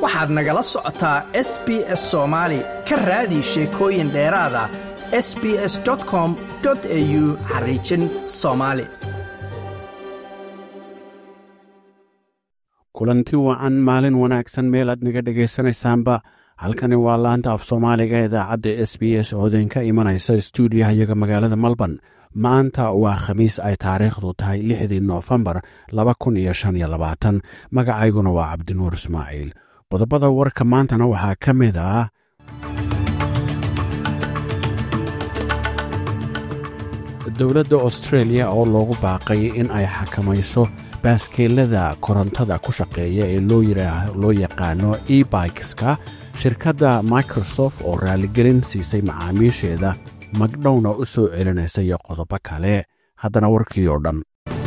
waxaad nagala socotaa s b s soomaali ka raadi sheekooyin dheeraada s b s com au xariijin soomaali kulanti wacan maalin wanaagsan meel aad naga dhegaysanaysaanba halkani waa laanta af soomaaliga idaacadda s b s oo idinka imanaysa stuudiyaha iyaga magaalada melbourne maanta waa khamiis ay taariikhdu tahay lixdii noofembar laba kun iyo shan iyo labaatan magacayguna waa cabdinuur ismaaciil qodobada warka maantana waxaa ka mid ah dowladda austreeliya oo loogu baaqay in ay xakamayso baaskeelada korontada ku shaqeeya ee loo yaqaano e bikeska shirkadda microsoft oo raaligelin siisay macaamiisheeda magdhowna u soo celinaysa iyo qodobo kale haddana warkii oo dhan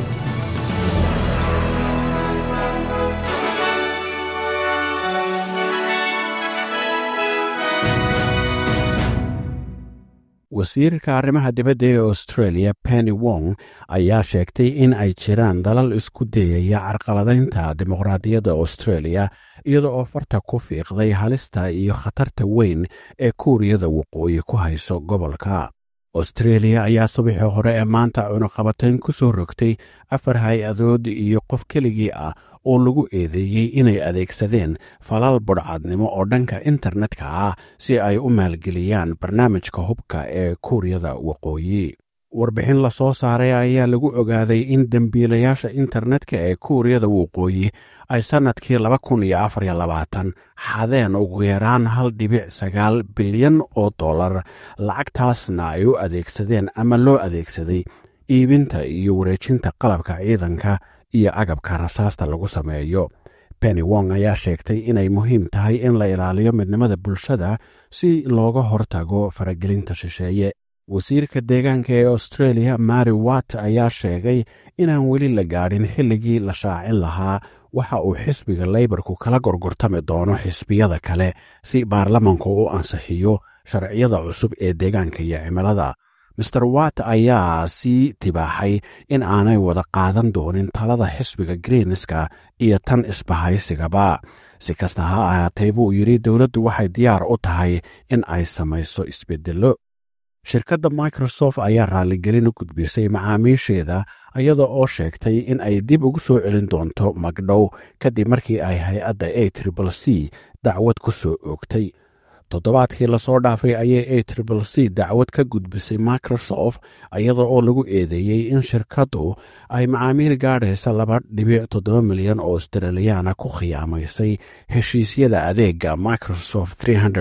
wasiirka arrimaha dibadda ee australia penny wong ayaa sheegtay in ay jiraan dalal isku dayaya carqaladaynta dimuqraadiyadda australia iyada oo farta ku fiiqday halista iyo khatarta weyn ee kuuriyada waqooyi ku hayso gobolka austreeliya ayaa subaxii hore ee maanta cunuqabatayn ku soo rogtay afar hay-adood iyo qof keligii ah oo lagu eedeeyey inay adeegsadeen falal budhcadnimo oo dhanka internetka ah si ay u maalgeliyaan barnaamijka hubka ee kuuriyada waqooyi warbixin la soo saaray ayaa lagu ogaaday in dembiilayaasha internetka ee kuuriyada waqooyi ay sannadkii laba kun iyo afar iyo labaatan xadeen ugu yaraan hal dhibic sagaal bilyan oo dollar lacagtaasna ay u adeegsadeen ama loo adeegsaday iibinta iyo wareejinta qalabka ciidanka iyo agabka rasaasta lagu sameeyo penny wong ayaa sheegtay inay muhiim tahay in la ilaaliyo midnimada bulshada si looga hortago faragelinta shisheeye wasiirka deegaanka ee australia mary watt ayaa sheegay inaan weli la gaadhin xilligii la shaacin lahaa waxa uu xisbiga leybarku kala gorgortami doono xisbiyada kale si baarlamanku u ansixiyo sharciyada cusub ee deegaanka iyo cimilada master watt ayaa sii tibaaxay in aanay wada qaadan doonin talada xisbiga greenska iyo tan isbahaysigaba si kasta ha ahaatee buu yidhi dowladdu waxay diyaar u tahay in ay samayso isbeddello shirkadda microsoft ayaa raaligelin u gudbisay macaamiisheeda iyada oo sheegtay in ay dib ugu soo celin doonto magdhow kadib markii ay hay-adda a tribal c dacwad ku soo oogtay toddobaadkii lasoo dhaafay ayay a tribal c dacwad ka gudbisay microsoft iyada oo lagu eedeeyey in shirkaddu ay macaamiil gaadhaysa laba dhibic toddoba milyan oo australiyaana ku khiyaamaysay heshiisyada adeega microsoft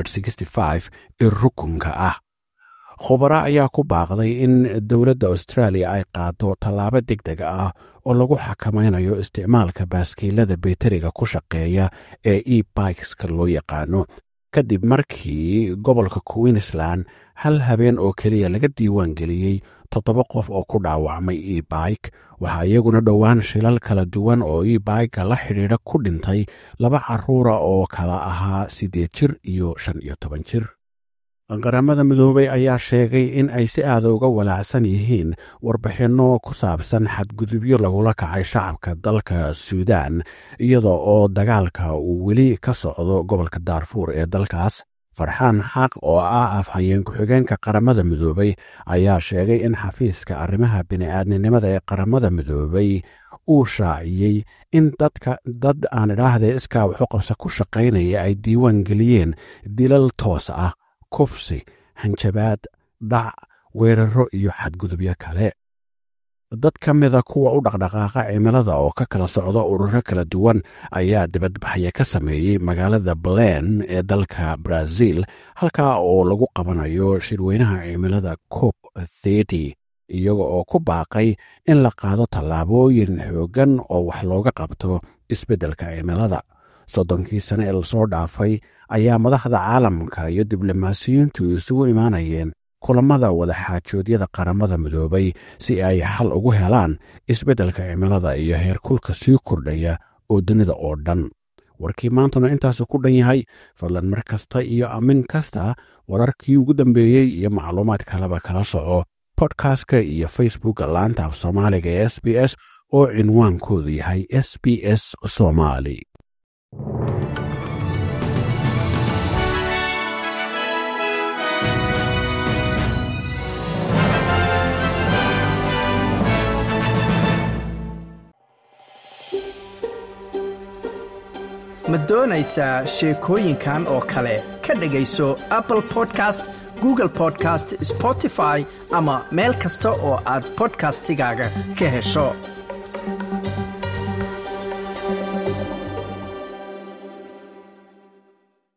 ee rukunka ah khubaro ayaa ku baaqday in dowladda australia ay qaado tallaabo deg deg ah oo lagu xakamaynayo isticmaalka baaskiilada beteriga ku shaqeeya ee e bikeska loo yaqaano kadib markii gobolka queensland hal habeen oo keliya laga diiwaan geliyey toddoba qof oo ku dhaawacmay e bike waxaa iyaguna dhowaan shilal kala duwan oo e bika la xidhiidha ku dhintay laba caruura oo kala ahaa siddeed jir iyo shan iyo toban jir qaramada midoobay ayaa sheegay in ay si aada uga walaacsan yihiin warbixinno ku saabsan xadgudubyo lagula kacay shacabka dalka suudan iyada oo dagaalka uu weli ka socdo gobolka daarfuur ee dalkaas farxaan xaq oo ah afhayeen ku-xigeenka qaramada midoobay ayaa sheegay in xafiiska arrimaha bini'aadninimada ee qaramada midoobay uu shaaciyey in dadka dad aan idhaahdee iskaa waxu qabsa ku shaqaynaya ay diiwaan geliyeen dilal toos ah kufsi hanjabaad dhac weeraro iyo xadgudubyo kale dad ka mida kuwa u dhaqdhaqaaqa cimilada oo ka kala socda ururo kala duwan ayaa dibadbaxya ka sameeyey magaalada balen ee dalka brazil halkaa oo lagu qabanayo shirweynaha cimilada cop thety iyaga oo ku baaqay in la qaado tallaabooyin xooggan oo wax looga qabto isbeddelka cimilada soddonkii sane ee lasoo dhaafay ayaa madaxda caalamka iyo diblomaasiyiintu isugu imaanayeen kulammada wadaxaajoodyada qaramada midoobay si ay xal ugu helaan isbeddelka cimilada iyo heerkulka sii kordhaya oo dunida oo dhan warkii maantuna intaasu ku dhan yahay fadlan mar kasta iyo amin kasta wararkii ugu dambeeyey iyo macluumaad kaleba kala soco bodkastka iyo facebooka laanta af soomaaliga ee s b s oo cinwaankoodu yahay s b s somali ma doonaysaa sheekooyinkan oo kale ka dhegayso apple podcast google podcast spotify ama meel kasta oo aad bodkastigaaga ka hesho